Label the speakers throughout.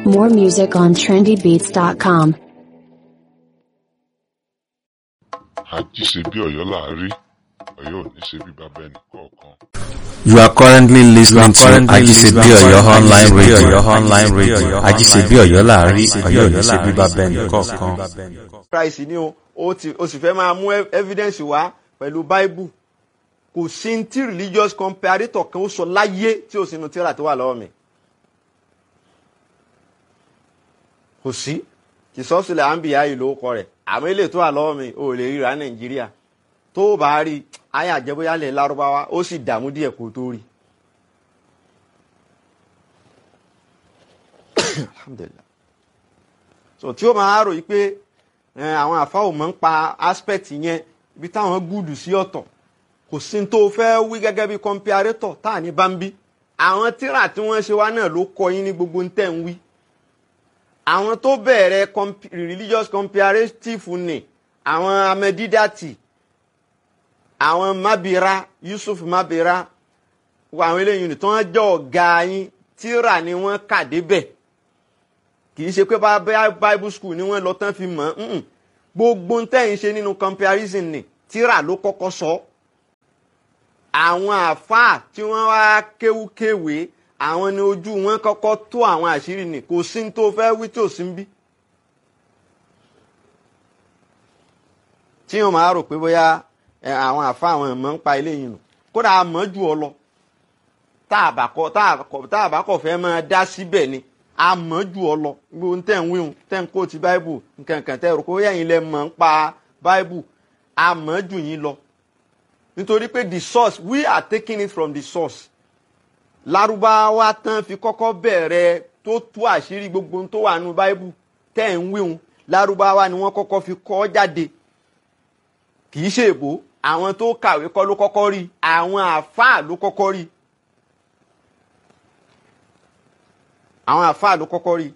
Speaker 1: More music on trendybeats.com.
Speaker 2: àjí ṣe bí ọ̀yọ́ láàárí ọ̀yọ́ ò ní ṣe bí bàbá ẹnì kọ̀ọ̀kan.
Speaker 3: You are currently listening to Ajisebi Oyo online radio. Oyo online radio. Ajisebi Oyo láàárín Oyo ní ṣe bíbá bẹ́ẹ̀ni kọ̀ọ̀kan.
Speaker 4: Christ ni o ó ti ó sì fẹ́ máa mú ev- evidence wá pẹ̀lú bible kò sí ní tí religious comparator kan ó sọ láyé tí ó sinú tíra tó wà lọ́wọ́ mi kò sí ìsọ́sílẹ̀ àǹbíyá yìí ló kọ rẹ̀ àmọ́ ilé tó wà lọ́wọ́ mi ò lè ríra nàìjíríà tó o bá rí ayé àjẹbóyálẹ̀ lárúbáwá ó sì dààmú díẹ̀ kó tó rí. alhamdulilah so tí ó máa rò yí pé ẹ, àwọn àfa ò mọ̀ ń pa aspect yẹn ibi táwọn gúdù sí ọ̀tọ̀ kò sí ní tó fẹ́ wí gẹ́gẹ́ bí comparator tá à ní bá ń bí àwọn tíra tí wọ́n ṣe wá náà ló kọ yín ní gbogbo ń tẹ̀ ń wí àwọn tó bẹ̀rẹ̀ comp- religious comparative ni àwọn amẹ́dídàtì àwọn mabira yusuf mabira wọ àwọn eléyìí tí wọ́n jẹ́ ọ̀gá yín tíra ni wọ́n kà débẹ̀ kì í ṣe pé bá bá bible school ni wọ́n lọ tán fi mọ̀ ọ́n gbogbo ń tẹ̀yìn ṣe nínú comparison ni tíra ló kọ́kọ́ sọ àwọn àáfàá tí wọ́n wá kéwúkéwé àwọn ni ojú wọn kọ́kọ́ tó àwọn àṣírí ni kò sí ní tó fẹ́ wí tí ò sí ń bí. tí wọn máa rò pé bóyá ẹ, àwọn àáfàá àwọn ẹ̀mọ́ ń pa eléyìí nù kódà a mọ̀ jù ọ lọ tá a bá kọ tá a kọ tá a bá kọ fẹ́ máa dá síbẹ̀ ni a mọ̀ jù ọ lọ gbogbo ń tẹ̀ ń wíhun tẹ̀ ń kó ti báíbù nkankan tẹ̀ rò pé bóyá yín lẹ mọ̀ ń pa báíbù a mọ̀ jù yín lọ nítorí pé the source we are taking it from the source lárúbáwá tán fi kọ́kọ́ bẹ̀rẹ̀ tó tú àṣírí gbogbo ohun tó wà nínú báíbù tẹ̀ ń wíhun lárúbáwá ni wọ́n kọ́kọ́ fi kọ́ jáde kì í ṣe èbó àwọn tó kàwé kọ́ ló kọ́kọ́ rí àwọn àáfàá ló kọ́kọ́ rí àwọn àáfàá ló kọ́kọ́ rí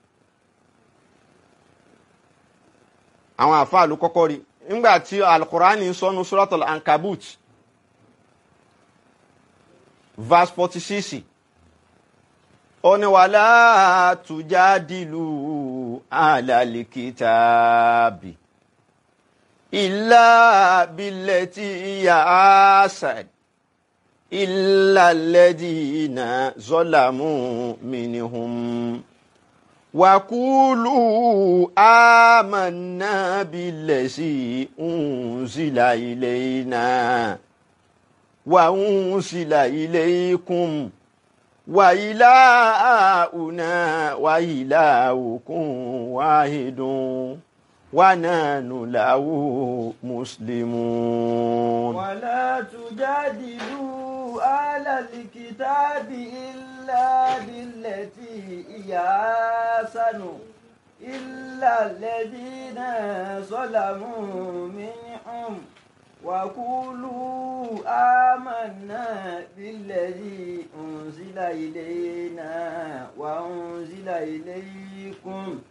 Speaker 4: àwọn àáfàá ló kọ́kọ́ rí nígbà tí alukurani sọnù suratul ankabut verse forty six ó ní wàhálà tujadilu alalikitaabi illa billati iya asad illa alladhina zalamu minhum وقولوا آمنا بالذي أنزل إلينا وأنزل إليكم وإلهنا وإلهكم واحد ونحن له مسلمون
Speaker 5: ولا تجادلوا أهل الكتاب إلا بالتي هي أحسن إلا الذين ظلموا منهم وقولوا آمنا بالذي أنزل إلينا وأنزل إليكم